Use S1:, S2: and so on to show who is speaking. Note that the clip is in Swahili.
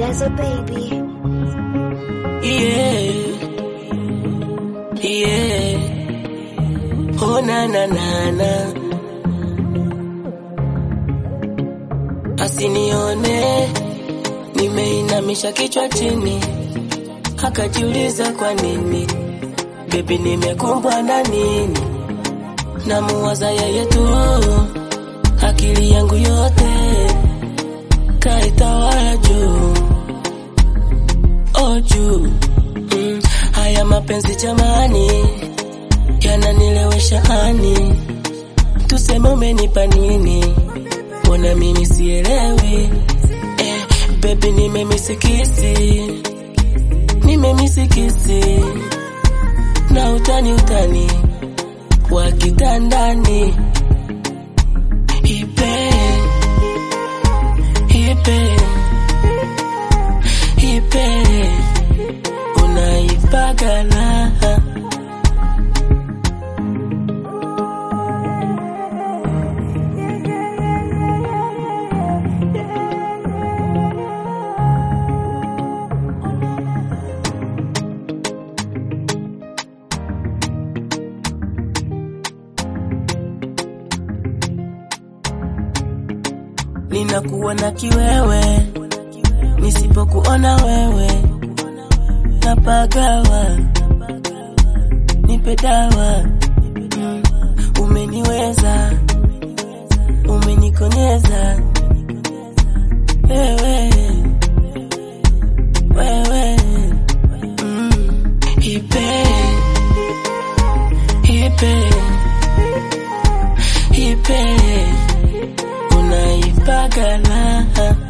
S1: Leza baby.
S2: Yeah. Yeah. Oh na na na na. Asinione nimeinamisha kichwa chini, akajiuliza kwa nini bebi, nimekumbwa na nini? Namuwaza yeye tu, akili yangu yote kaitawala juu oh juu mm, haya mapenzi jamani yananilewesha ani, tuseme umenipa nini? Mbona mimi sielewi eh, baby nimemisikisi nimemisikisi na utani utani wa kitandani ipe ipe ipe unaipagala ninakuwa na kiwewe nisipokuona wewe napagawa nipe dawa mm, umeniweza umenikonyeza wewe wewe mm, ipe ipe ipe unaipagala